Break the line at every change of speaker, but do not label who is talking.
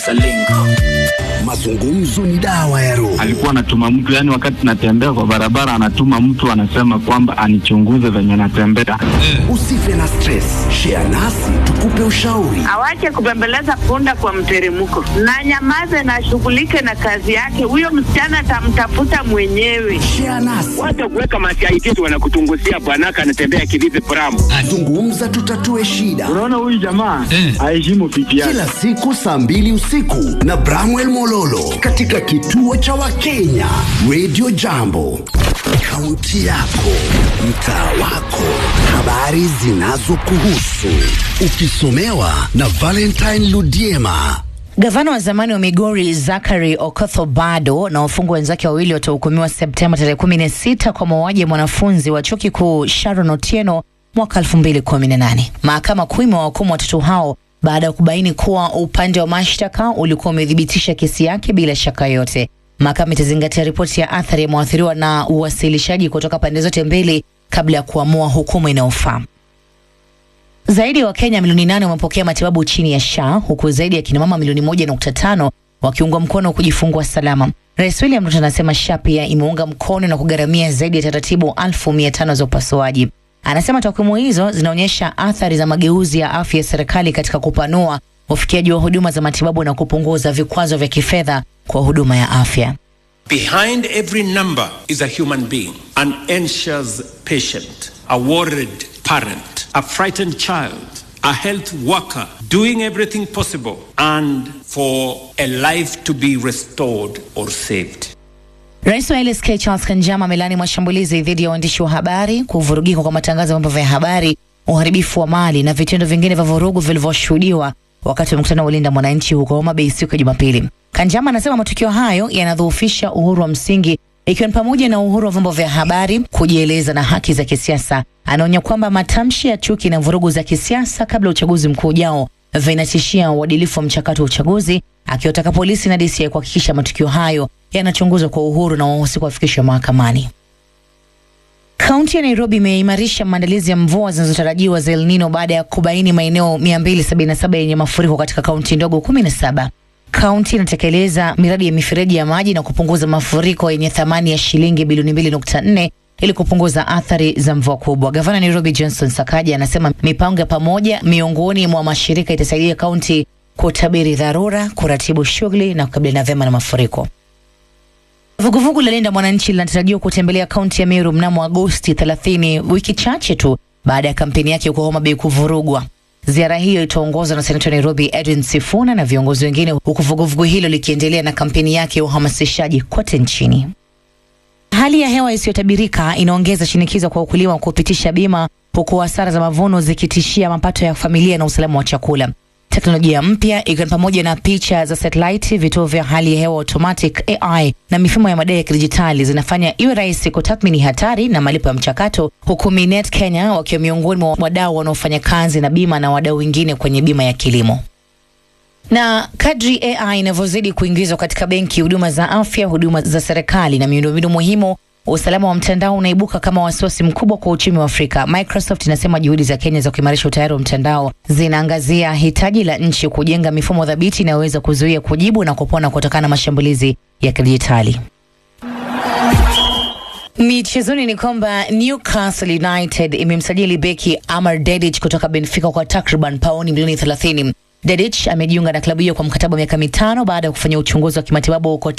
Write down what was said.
Salingo.
Mazungumzo ni dawa ya roho.
alikuwa anatuma mtu yani, wakati natembea kwa barabara, anatuma mtu anasema kwamba anichunguze venye natembea.
Usife na stress, share nasi tukupe ushauri.
awache kubembeleza punda kwa mteremko na nyamaze na ashughulike na kazi yake. Huyo msichana atamtafuta mwenyewe.
Share nasi,
Wacha kuweka masiaitisi wanakutunguzia bwanaka anatembea kivipi pramu.
zungumza, tutatue shida.
Unaona huyu jamaa aheshimu pipi yake.
Kila siku saa mbili usiku na Bramwell Mololo katika kituo cha Wakenya Radio Jambo, kaunti yako, mtaa wako, habari zinazokuhusu, ukisomewa na Valentine Ludiema.
Gavana wa zamani wa Migori Zachary Okoth Obado na wafungwa wenzake wawili watahukumiwa Septemba tarehe 16 kwa mauaji ya mwanafunzi wa chuo kikuu Sharon Otieno mwaka 2018. Mahakama Kuu imewahukumu watoto hao baada ya kubaini kuwa upande wa mashtaka ulikuwa umethibitisha kesi yake bila shaka yote. Mahakama itazingatia ripoti ya athari ya mwathiriwa na uwasilishaji kutoka pande zote mbili kabla ya kuamua hukumu inayofaa. Zaidi ya Wakenya milioni nane wamepokea matibabu chini ya SHA huku zaidi ya kinamama milioni moja nukta tano wakiungwa mkono kujifungua salama. Rais William Ruto anasema SHA pia imeunga mkono na kugharamia zaidi ya taratibu elfu mia tano za upasuaji. Anasema takwimu hizo zinaonyesha athari za mageuzi ya afya ya serikali katika kupanua ufikiaji wa huduma za matibabu na kupunguza vikwazo vya kifedha kwa huduma ya afya.
Behind every number is a human being, an anxious patient, a worried parent, a frightened child, a health worker doing everything possible and for a life to be restored or saved.
Rais wa LSK Charles Kanjama amelani mashambulizi dhidi ya waandishi wa habari, kuvurugika kwa matangazo ya vyombo vya habari, uharibifu wa mali na vitendo vingine vya vurugu vilivyoshuhudiwa wakati wa mkutano wa Linda Mwananchi huko Homa Bay siku ya Jumapili. Kanjama anasema matukio hayo yanadhoofisha uhuru wa msingi ikiwa ni pamoja na uhuru wa vyombo vya habari kujieleza na haki za kisiasa. Anaonya kwamba matamshi ya chuki na vurugu za kisiasa kabla ya uchaguzi mkuu ujao vinatishia uadilifu wa mchakato wa uchaguzi, akiwataka polisi na DCI kuhakikisha matukio hayo yanachunguzwa kwa uhuru na wahusika wafikishwe mahakamani. Kaunti ya Nairobi imeimarisha maandalizi ya mvua zinazotarajiwa za El Nino baada ya kubaini maeneo 277 yenye mafuriko katika kaunti ndogo 17. Kaunti inatekeleza miradi ya mifereji ya maji na kupunguza mafuriko yenye thamani ya shilingi bilioni 2.4 ili kupunguza athari za mvua kubwa. Gavana Nairobi Johnson Sakaja anasema mipango ya pamoja miongoni mwa mashirika itasaidia kaunti kutabiri dharura, kuratibu shughuli na kukabiliana vyema na mafuriko. Vuguvugu la Linda Mwananchi linatarajiwa kutembelea kaunti ya Meru mnamo Agosti 30, wiki chache tu baada ya kampeni yake huko Homa Bay kuvurugwa. Ziara hiyo itaongozwa na seneta wa Nairobi Edwin Sifuna na viongozi wengine, huku vuguvugu hilo likiendelea na kampeni yake ya uhamasishaji kote nchini. Hali ya hewa isiyotabirika inaongeza shinikizo kwa wakulima kupitisha bima, huku hasara za mavuno zikitishia mapato ya familia na usalama wa chakula. Teknolojia mpya ikiwa ni pamoja na picha za satellite, vituo vya hali ya hewa automatic AI na mifumo ya madai ya kidijitali zinafanya iwe rahisi kutathmini hatari na malipo ya mchakato, huku Minet Kenya wakiwa miongoni mwa wadau wanaofanya kazi na bima na wadau wengine kwenye bima ya kilimo. Na kadri AI inavyozidi kuingizwa katika benki, huduma za afya, huduma za serikali na miundombinu muhimu, usalama wa mtandao unaibuka kama wasiwasi mkubwa kwa uchumi wa Afrika. Microsoft inasema juhudi za Kenya za kuimarisha utayari wa mtandao zinaangazia hitaji la nchi kujenga mifumo thabiti inayoweza kuzuia, kujibu na kupona kutokana na mashambulizi ya kidijitali. Michezoni ni kwamba Newcastle United imemsajili beki Amar Dedic kutoka Benfica kwa takriban pauni milioni 30. Dedic amejiunga na klabu hiyo kwa mkataba wa miaka mitano baada ya kufanya uchunguzi wa kimatibabu huko